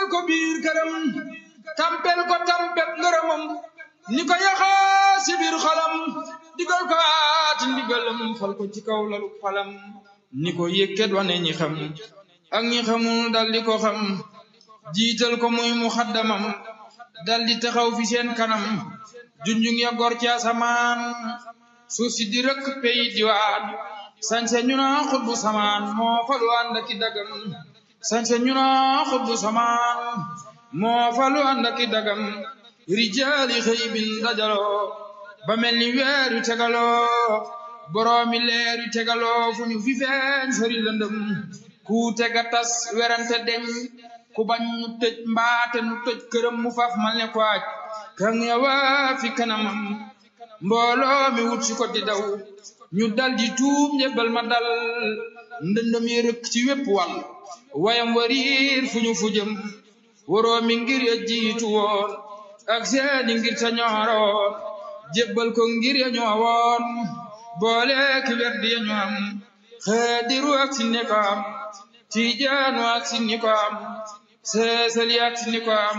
ko biir këram tampel ko tampet ngërëmam ni ko yaxaa si biir xolam digal ko aati ndigalam fal ko ci kaw lalu falam ni ko yëkkat wane ñi xam ak ñi xamul dal di ko xam jiital ko muy muxaddamam dal di taxaw fi seen kanam junjung ya gor ci asamaan suuf si di rëkk pey diwaan sañse ñu naa xutbu samaan moo falu ànd aki dagam sañse ñu naa xutbu samaan moo falu ànd aki dagam rijaali xëy bin dajaloo ba mel ni weer yu tegaloo boroomi leer yu tegaloo fu ñu fi feeñ sori lëndëm ku tega tas werante deñ ku bañ ñu tëj mbaate nu tëj këram mu faf mal ne ko aj kan yawa fi kanamam mbooloo mi wut si ko di daw ñu dal di tuub njëbbal ma dal ndëndëm yi rëkk ci wépp wàll wayam wariir fu ñu fu jëm waroo mi ngir ya jiitu woon ak seeni ngir ta ñooroon jébbal ko ngir ya ñoowoon boole ki werdi ya ñu am xeediru ak sinne ko am tiijaanu ak sinni ko am seesali ak sinni ko am